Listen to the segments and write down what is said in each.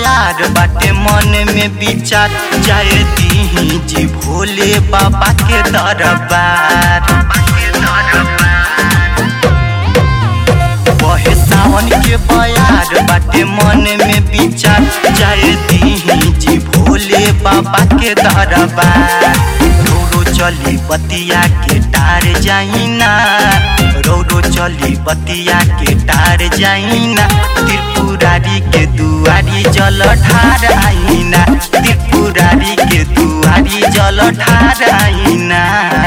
बयार बाटे मन में विचार जाए दी जी भोले बाबा के दरबार बहे सावन के बयार बाटे मन में विचार जाए दी जी भोले बाबा के दरबार रोरो चली बतिया के टार जाइना रोरो चली बतिया के टार जाइना त्रिपुरारी के दुआरी जल ठार आइना त्रिपुरारी के दुआरी जल ठार आइना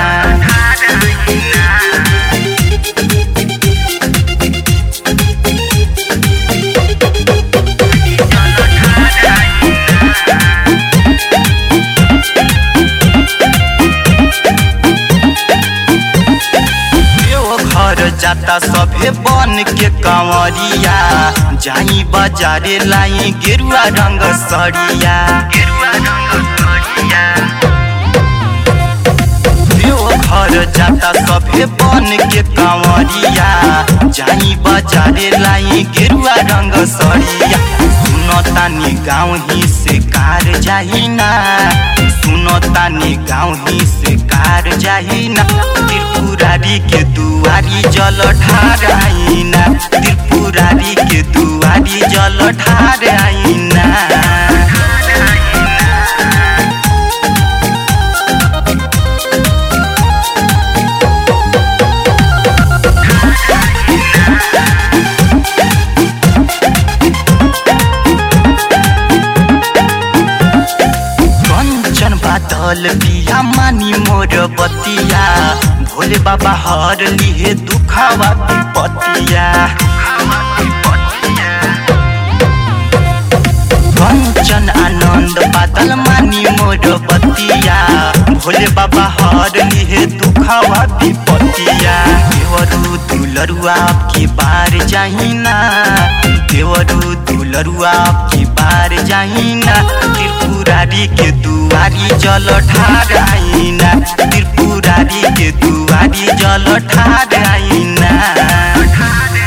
घर जाता सभे बन के कंवरिया जाई बाजारे लाई गेरुआ रंग सरिया गेरुआ रंग सरिया घर जाता सभे बन के कंवरिया जाई बाजारे लाई गेरुआ रंग सरिया सुनो तानी गाँव ही से कार जाहिना सुनो तानी गाँव ही से कार जाहिना त्रिपुरारी के दुआरी जल ठार आइना त्रिपुरारी के दुआरी जल ठार आइना कंचन बादल बिया मानी मोर बतिया भोले बाबा हर लिए दुखावा विपतिया कंचन आनंद बादल मानी मोर बतिया भोले बाबा हर लिए दुखावा विपतिया देवरू दुलरुआ की बार जाहिना देवरू दुलरुआ की बार जाहिना त्रिपुरारी के दुआरी जल ठार आइना त्रिपुरारी के दुआरी जल ठार आइना